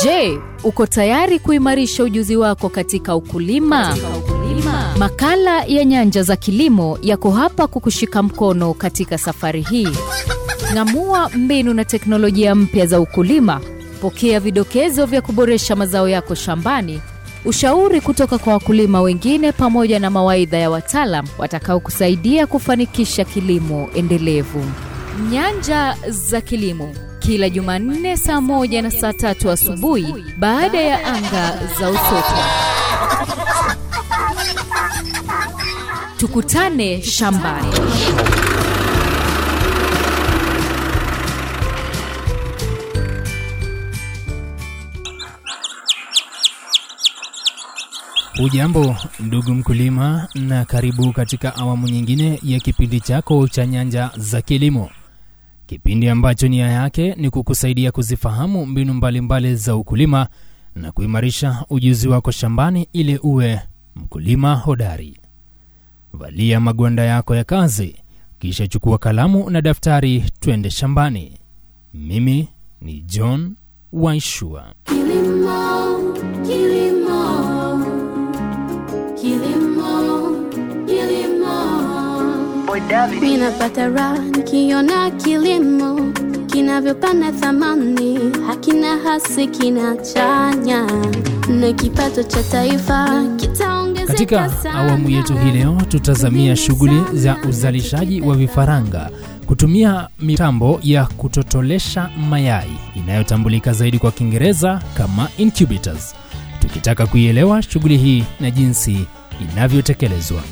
Je, uko tayari kuimarisha ujuzi wako katika ukulima? Makala ya Nyanja za Kilimo yako hapa kukushika mkono katika safari hii. Ng'amua mbinu na teknolojia mpya za ukulima. Pokea vidokezo vya kuboresha mazao yako shambani, ushauri kutoka kwa wakulima wengine, pamoja na mawaidha ya wataalam watakaokusaidia kufanikisha kilimo endelevu. Nyanja za Kilimo, kila Jumanne saa moja na saa tatu asubuhi baada ya anga za Usoto. Tukutane shambani. Hujambo ndugu mkulima, na karibu katika awamu nyingine ya kipindi chako cha Nyanja za Kilimo, kipindi ambacho nia yake ni kukusaidia kuzifahamu mbinu mbalimbali mbali za ukulima na kuimarisha ujuzi wako shambani ili uwe mkulima hodari. Valia magwanda yako ya kazi, kisha chukua kalamu na daftari, twende shambani. Mimi ni John Waishua. Kilimo, kilimo, kilimo, kilimo. Mimi napata raha nikiona kilimo kinavyopanda thamani, hakina hasi, kinachanya na kipato cha taifa kitaongezeka Katika sana. awamu yetu hii leo tutazamia shughuli za uzalishaji wa vifaranga kutumia mitambo ya kutotolesha mayai inayotambulika zaidi kwa Kiingereza kama incubators, tukitaka kuielewa shughuli hii na jinsi inavyotekelezwa.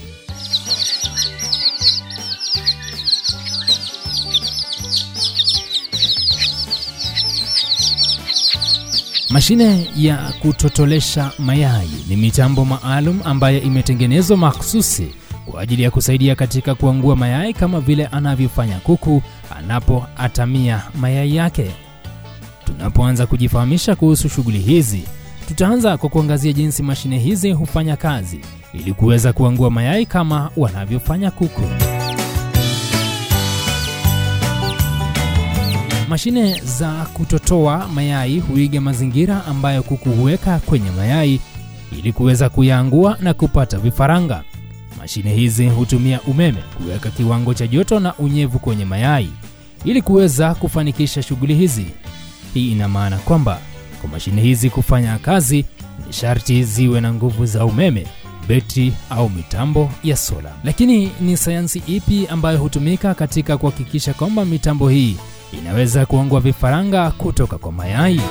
Mashine ya kutotolesha mayai ni mitambo maalum ambayo imetengenezwa mahsusi kwa ajili ya kusaidia katika kuangua mayai kama vile anavyofanya kuku anapoatamia mayai yake. Tunapoanza kujifahamisha kuhusu shughuli hizi, tutaanza kwa kuangazia jinsi mashine hizi hufanya kazi ili kuweza kuangua mayai kama wanavyofanya kuku. Mashine za kutotoa mayai huiga mazingira ambayo kuku huweka kwenye mayai ili kuweza kuyaangua na kupata vifaranga. Mashine hizi hutumia umeme kuweka kiwango cha joto na unyevu kwenye mayai ili kuweza kufanikisha shughuli hizi. Hii ina maana kwamba kwa mashine hizi kufanya kazi ni sharti ziwe na nguvu za umeme, betri au mitambo ya sola. Lakini ni sayansi ipi ambayo hutumika katika kuhakikisha kwamba mitambo hii inaweza kuangua vifaranga kutoka kwa mayai?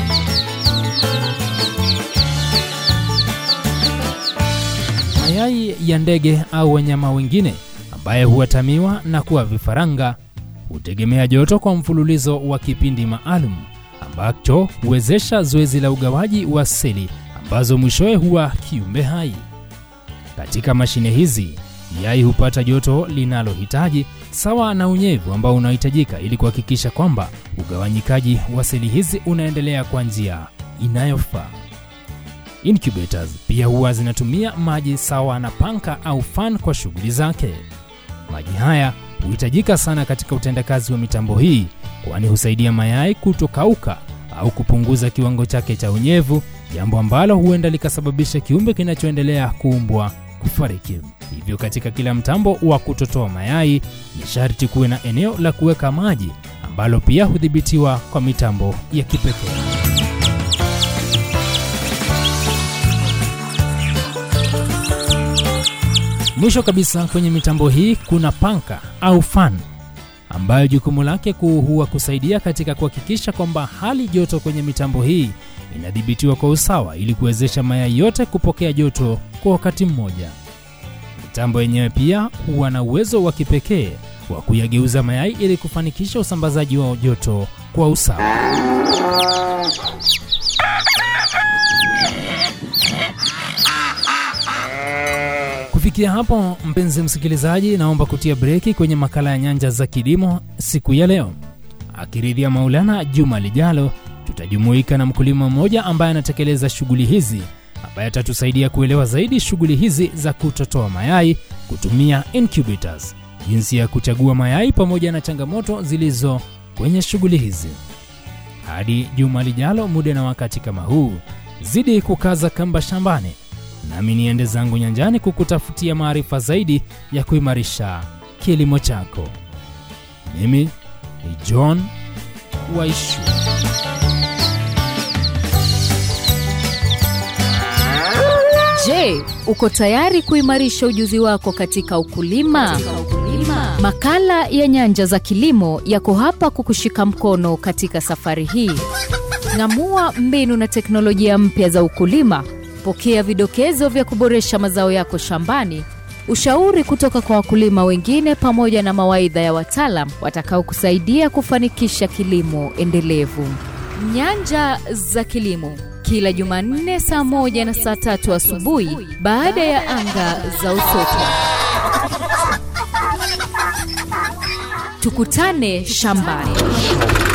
Mayai ya ndege au wanyama wengine ambaye huatamiwa na kuwa vifaranga hutegemea joto kwa mfululizo wa kipindi maalum ambacho huwezesha zoezi la ugawaji wa seli ambazo mwishowe huwa kiumbe hai. Katika mashine hizi yai hupata joto linalohitaji sawa na unyevu ambao unahitajika ili kuhakikisha kwamba ugawanyikaji wa seli hizi unaendelea kwa njia inayofaa. Incubators pia huwa zinatumia maji sawa na panka au fan kwa shughuli zake. Maji haya huhitajika sana katika utendakazi wa mitambo hii, kwani husaidia mayai kutokauka au kupunguza kiwango chake cha unyevu, jambo ambalo huenda likasababisha kiumbe kinachoendelea kuumbwa kufariki. Hivyo katika kila mtambo wa kutotoa mayai ni sharti kuwe na eneo la kuweka maji ambalo pia hudhibitiwa kwa mitambo ya kipekee. Mwisho kabisa kwenye mitambo hii kuna panka au fan ambayo jukumu lake kuu huwa kusaidia katika kuhakikisha kwamba hali joto kwenye mitambo hii inadhibitiwa kwa usawa ili kuwezesha mayai yote kupokea joto kwa wakati mmoja. Mitambo yenyewe pia huwa na uwezo wa kipekee wa kuyageuza mayai ili kufanikisha usambazaji wa joto kwa usawa. Kufikia hapo, mpenzi msikilizaji, naomba kutia breki kwenye makala ya Nyanja za Kilimo siku ya leo. Akiridhia Maulana, juma lijalo tutajumuika na mkulima mmoja ambaye anatekeleza shughuli hizi, ambaye atatusaidia kuelewa zaidi shughuli hizi za kutotoa mayai kutumia incubators, jinsi ya kuchagua mayai pamoja na changamoto zilizo kwenye shughuli hizi. Hadi juma lijalo, muda na wakati kama huu, zidi kukaza kamba shambani, nami niende zangu nyanjani kukutafutia maarifa zaidi ya kuimarisha kilimo chako. Mimi ni John Waishu. Je, uko tayari kuimarisha ujuzi wako katika ukulima? Makala ya Nyanja za Kilimo yako hapa kukushika mkono katika safari hii. Ng'amua mbinu na teknolojia mpya za ukulima. Pokea vidokezo vya kuboresha mazao yako shambani, ushauri kutoka kwa wakulima wengine, pamoja na mawaidha ya wataalam watakaokusaidia kufanikisha kilimo endelevu. Nyanja za Kilimo, kila Jumanne saa moja na saa tatu asubuhi baada ya anga za Usoto. Tukutane shambani.